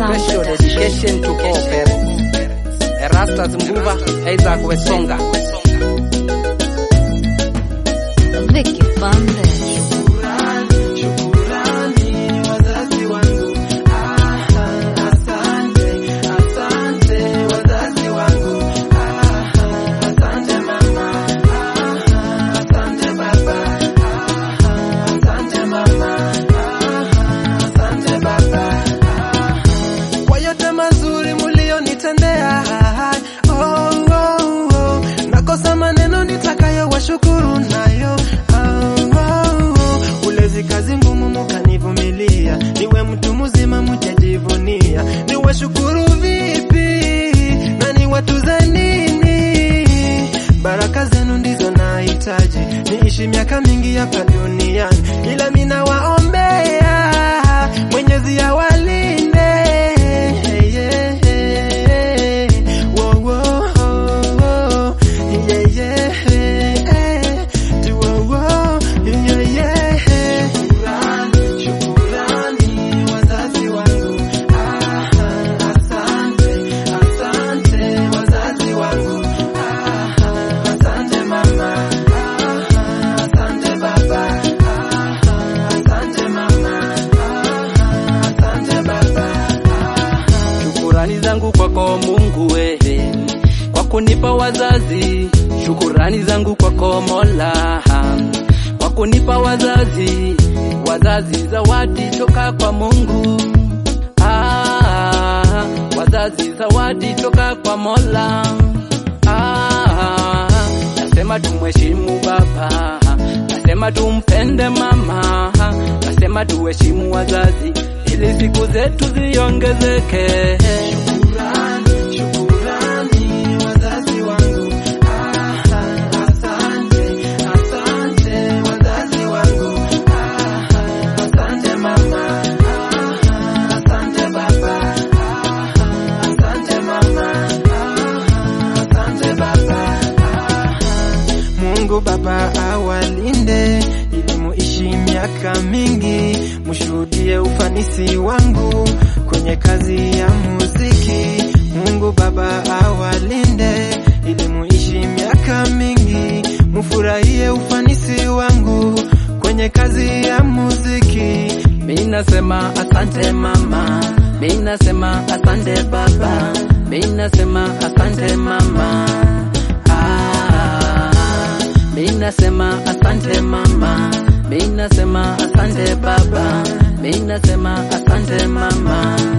Special dedication to all parents. Erastus Mbuva, Isaac Wesonga. Vicky Bande. kwa yote mazuri mulionitendea. Oh, oh, oh. Nakosa maneno nitakayo washukuru nayo. Oh, oh, oh. Ulezi kazi ngumu mukanivumilia, niwe mtu mzima mujajivunia, niwe shukuru vipi na niwatuze nini? Baraka zenu ndizo nahitaji, niishi miaka mingi hapa duniani, ila mina waombea Mwenyezi awalinde. Yeah, yeah. Wo, wo, wo. Yeah, yeah. Tu, wo, wo. Yeah, yeah. Shukrani, shukrani wazazi wangu. Ah, asante, asante wazazi wangu. Ah, asante mama. Ah, asante baba. Ah, asante mama. Ah, asante baba. Shukurani zangu kwako Mungu wewe kwa kunipa wazazi. Shukurani zangu kwako Mola kwa kunipa wazazi. Wazazi zawadi toka kwa Mungu. Ah, wazazi zawadi toka kwa Mola. Ah, nasema tumheshimu baba, nasema tumpende mama, nasema tuheshimu wazazi ili siku zetu ziongezeke. Shukurani, shukurani wazazi wangu. Ah, asante, asante wazazi wangu. Ah, asante mama. Ah, asante baba. Ah, asante mama. Ah, asante baba. Ah, Mungu Baba awalinde ili muishi miaka mingi, mushuhudie ufanisi wangu kwenye kazi ya muziki. Mungu Baba awalinde ili muishi miaka mingi, mufurahie ufanisi wangu kwenye kazi ya muziki. Mi nasema asante mama, mi nasema asante baba, mi nasema asante mama. Ah, mi nasema asante mama, mi nasema asante baba, mi nasema asante mama.